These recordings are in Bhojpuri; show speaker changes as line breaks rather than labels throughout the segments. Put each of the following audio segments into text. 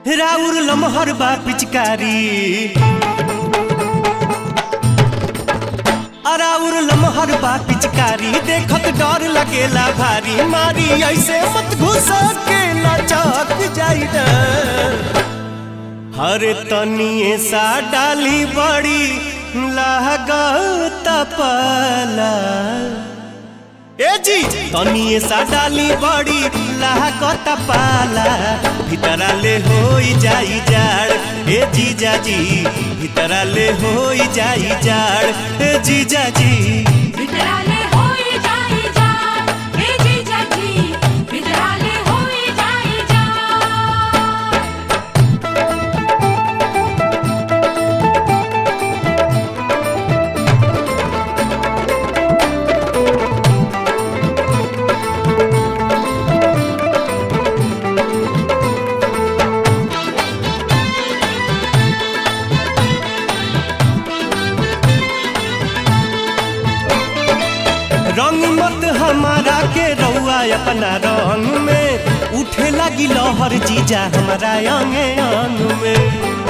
राउर लमहर बा पिचकारी अराउर लमहर बा पिचकारी देखत डर लगेला भारी मारी ऐसे मत घुस के लचक जाई हर तनिए सा डाली बड़ी लागत पाला ए जी तनिए सा डाली बड़ी लागत पाला भीतरा ले होई जाई जाड़ ए जीजा जी भीतरा ले होई जाई जाड़ ए जीजा जी
वितराले होई जाई जा हे जीजा जी वितराले होई जाई जा
रंग मत हमारा के रउआ अपना रंग में उठे लगी लहर जीजा हमारा अंग अंग में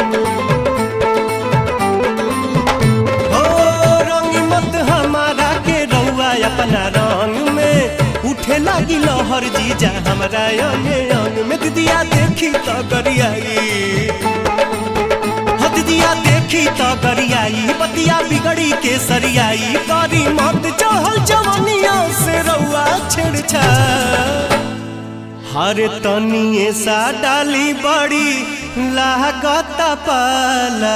हो रंग मत हमारा के रउआ अपना रंग में उठे लगी लहर जीजा हमारा अंग अंग में दिया देखी तो गरियाई हद दिया देखी तो गरियाई बतिया बिगड़ी के सरियाई करी मत चहल जवनिया से रउआ छेड़छा हर तनिए सा डाली बड़ी लागत पाला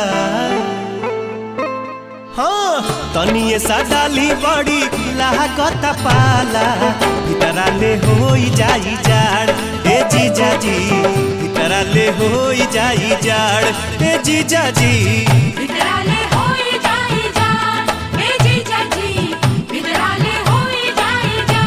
हाँ तनिए सा डाली बड़ी लागत पाला भीतरा ले होई जाई जाड़ ए जीजा जी भीतरा ले होई जाई जाड़ ए जीजा जी
वितराले होई जाई जा हे जीजा जी वितराले होई जाई जा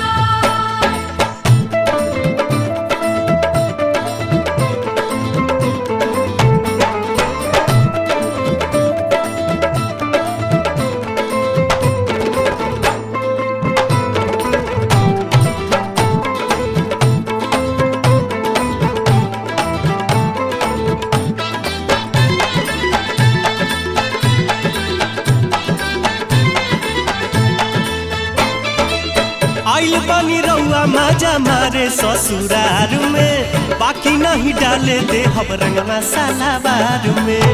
आइल बनी रउआ मजा मारे ससुरार में बाकी नहीं डाले दे हम रंग मसाला बार में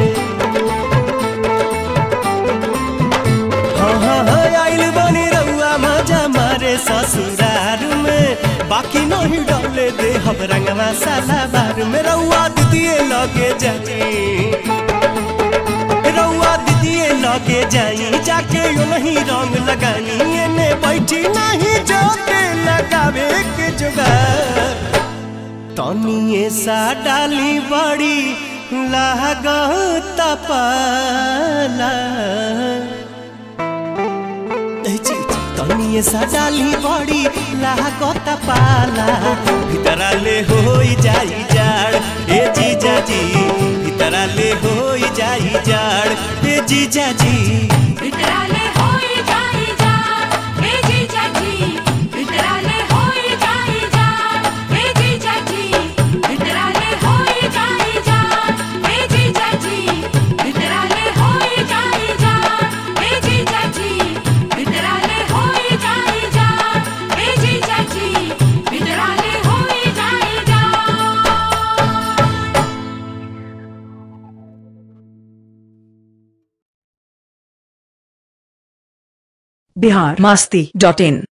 हाँ हाँ हाँ आइल बनी रउआ मजा मारे ससुरार में बाकी नहीं डाले दे हम रंग मसाला बार में रउआ दिदिए लगे जाई रउआ दीदिए लगे जाई जाके यो नहीं रंग लगानी एने बैठी नहीं जोते लगावे के जुगा तनिए सा डाली बड़ी लागत पाला ए जी, तनिए सा डाली बड़ी लागत पाला भीतरा ले होई जाई जाड़ ए जीजा जी भीतरा ले होई जाई जाड़ ए जीजा जी
वितराले होई जाई जा हे जीजा जी वितराले होई जाई जा हे जीजा जी वितराले होई जाई जा हे जीजा जी वितराले होई जाई जा हे जीजा जी वितराले होई जाई जा हे जीजा जी वितराले होई जाई जा
बिहार मस्ती डॉट इन